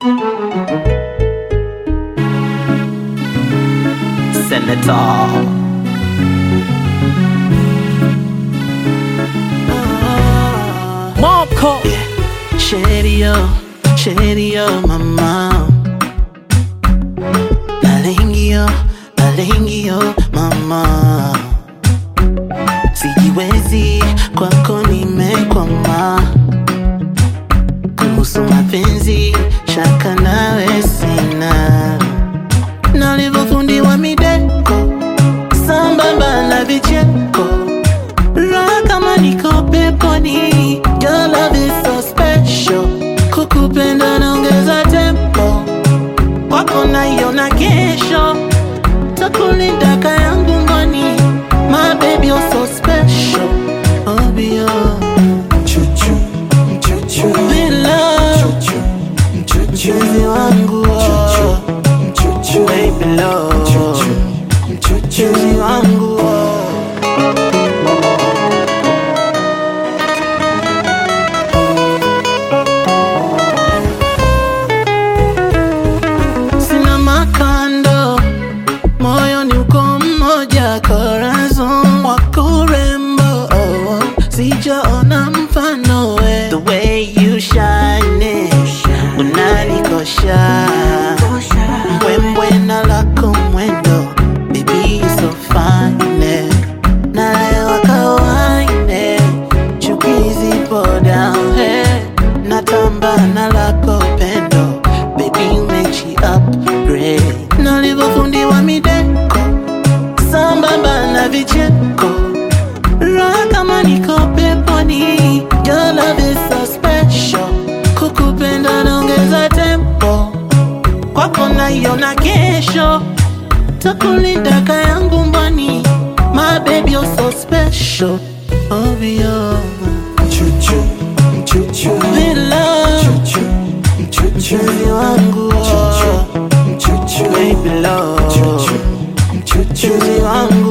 Senator. Marco Sherio, Sherio, mama. Nalengio, nalengio, mama. Sijiwezi kwako nimekwama, kuhusu mapenzi shaka nawe sina, nalivyofundiwa mideko sambamba na vicheko raha kama niko peponi, your love is so special. Kukupenda naongeza tempo, kwako naiona kesho, takulinda ka yangu ngoni, my baby you're so special. Oh, be your love, mpenzi wangu, oh, baby love, mpenzi wangu. oh. sina makando, moyo ni uko mmoja, corazon wako rembo, oh, sijaona mfano we. The way you shine, it, unanikosha mbwembwe na lako mwendo, baby you so fine, eh. nalewa kawaine, chuki zipo down, eh. natamba na lako pendo, baby umechi upgrade, nalivyofundiwa mideko sambamba na vicheko raha kama niko peponi, your love is so special, kukupenda naongeza tempo, kwako naiona kesho, takulinda ka yangu mboni, my baby you're so special, oh be your love, mpenzi wangu, oh, baby love, mpenzi wangu